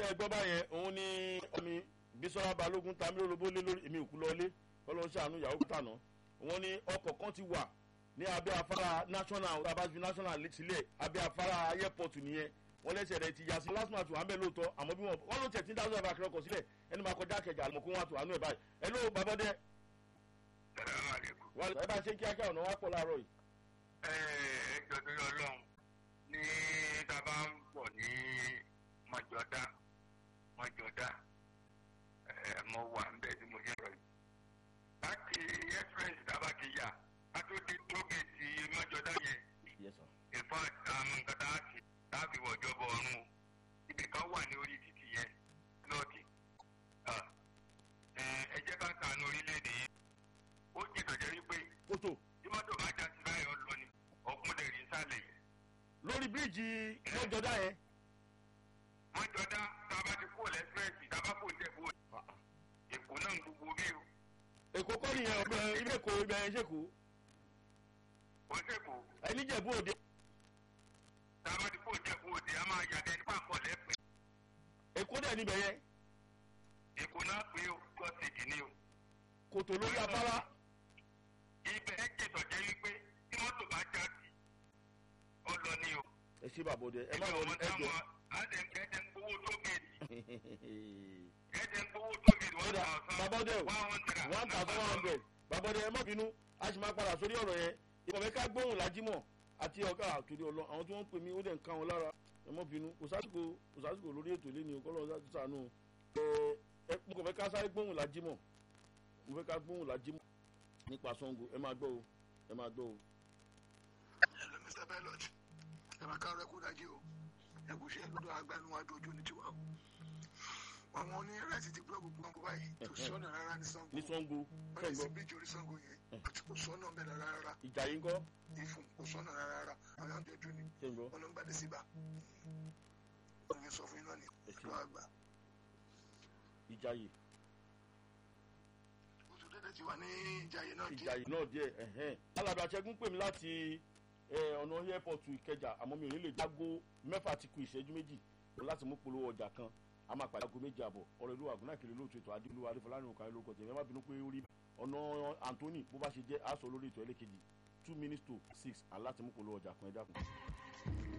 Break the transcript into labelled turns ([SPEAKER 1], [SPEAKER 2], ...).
[SPEAKER 1] ṣé ẹ gbọ́ báyẹn òun ni ọmi bisola balógun tamil olóbó lé lórí èmi òkú lọlé kọ́lọ́ ṣàánú ìyàwó kútànà wọ́n ní ọkọ̀ kan ti wà ní abẹ́ afárá national abájú national sílẹ̀ abẹ́ afárá airport nìyẹn wọ́n lẹ́sẹ̀ rẹ̀ ti yà sí last month wà ń bẹ̀ lóòótọ́ àmọ́ bí wọ́n wọ́n ló tẹ̀ tí ń dáhùn ẹ̀fà kẹrọkọ̀ sílẹ̀ ẹni máa kọjá kẹjà àlùmọ̀ kó wọn àtò àánú ẹ̀ báyìí ẹ ló babọ́dẹ ẹ bá ṣe kíákíá ọ̀nà wa pọ̀ láàárọ̀ yìí.
[SPEAKER 2] ẹ ẹ jọdún ọlọ́run ní tábà ń bọ̀ ní mọ̀jọ́dá mọ̀jọ́dá ẹ mo wà ń bẹ̀ tí mo ṣe rọ̀ yìí. láti express tábà ti yà á tó di tógèètì mọ̀jọ́dá yẹn
[SPEAKER 1] yes sir.
[SPEAKER 2] in fact àwọn nǹkan tá a ti láàbì wọ̀jọ́ bọ̀ ọ̀run ibì kan wà ní orí títì yẹn lọ́ọ̀tì ẹ jẹ́ ká sànù orílẹ̀-èdè yìí ó jìnnà jẹ́ wípé
[SPEAKER 1] kótó
[SPEAKER 2] tí mọ́tò bá já sí báyọ̀ lọ ni ọ̀kun lè rí sálẹ̀ yìí.
[SPEAKER 1] lórí bíríìjì lọ́jọ́dá yẹn.
[SPEAKER 2] mọ́jọ́dá tá a bá ti kó lẹ́sírẹ́sì tá a bá kó tẹ̀kó èkó náà ń gbogbo bí o
[SPEAKER 1] èkó kọ́ nìyẹn ọ̀gbẹ́ ilé èkó ibẹ̀ ẹ̀ ṣèkó
[SPEAKER 2] kò sèkó
[SPEAKER 1] ẹni jẹ̀bú òde
[SPEAKER 2] tá a bá ti kó tẹ̀kó òde a máa yàtẹ̀ nípa nǹkan lẹ́pẹ́
[SPEAKER 1] èkó dẹ̀ níbẹ̀ yẹn
[SPEAKER 2] èkó náà pé o tó ti dì ní o.
[SPEAKER 1] kòtò lórí afárá
[SPEAKER 2] ibẹ̀ ẹ jẹ̀tọ̀ jẹ́ wípé tí mọ́tò bá já sí ọ lọ ní o.
[SPEAKER 1] ẹ ṣe bàbá òde ẹ má
[SPEAKER 2] ẹgbẹ́
[SPEAKER 1] wọ
[SPEAKER 2] ọmọ
[SPEAKER 1] ẹ jọ.
[SPEAKER 2] táwọn ẹ̀ẹ́dẹ̀ ń gbowó tó gèèdì ẹ̀ẹ́dẹ̀ ń gbowó tó gèèdì one
[SPEAKER 1] Kódà,
[SPEAKER 2] thousand
[SPEAKER 1] bàbá òde o
[SPEAKER 2] one hundred
[SPEAKER 1] one thousand one hundred bàbá òde ẹ má bínú a sì máa padà sórí ọ̀rọ̀ yẹn ìbọ̀wé ká gbóhùn lájímọ̀ àti ọ̀gá àtúndì ọlọ́ àwọn tí wọ́n ń pè mí ó dẹ̀ ń ká wọn lára ẹ má bínú kò sásìkò kò sásìkò lórí ètò ilé ni o kọ́ lọ́wọ́ sànù ẹ ẹ mo kàn fẹ́ ká sáré gbóhùn lájímọ̀ mo fẹ́ ká gbóhùn lájímọ̀ nípa sango ẹ máa gbọ́ o ẹ máa gbọ́ o.
[SPEAKER 3] hello mr pilot ẹ máa kárọ ẹkú dájú o ẹkú ṣe lọ́dọ̀ agbanuwájú ojú ní tiwa o àwọn onírẹsì ti gbọ́ gbogbo wọn kó báyìí kò sọ́nà rárá ní sango
[SPEAKER 1] ní sango
[SPEAKER 3] wọ́n lè sí
[SPEAKER 1] sẹ́ńgọ́
[SPEAKER 3] bíjì orí sango yẹn àti kò sọ́nà bẹ́ẹ̀ rárá
[SPEAKER 1] ìjà yìí ń kọ́
[SPEAKER 3] ìfún kò sọ́nà rárá àwọn àjọ ojú ni
[SPEAKER 1] sẹ́ńgọ́
[SPEAKER 3] wọn ló ń gbàdé síbà wọn ní sọ fún iná ni
[SPEAKER 1] Èsì.
[SPEAKER 3] ẹ̀dọ́ àgbà
[SPEAKER 1] ìjà yìí
[SPEAKER 3] oṣù dédé ti wà ní ìjàyè náà
[SPEAKER 1] ìjà yìí náà díẹ̀ ẹ̀hẹ́n. alábẹ́ àṣẹgùn pè mí láti ẹ, ọ̀nà airport ìkẹjà àmọ́ mi ò ní lè jágó mẹ́fà ti ku ìṣẹ́jú méjì láti mú polówó ọjà kan a máa pàdé aago méjì àbọ̀ ọ̀rọ̀ ìlú àgùnà ìkìlẹ̀ lóòótọ́ ètò adéolúwa adéfọlárìn òkà lórúkọ tèmi ẹ má bínú pé ó rí ọ̀nà anthony bó bá ṣe jẹ́ aṣọ lórí ètò ẹlẹ́kejì two minutes to six aláti mú polówó ọjà kan ẹ dákun.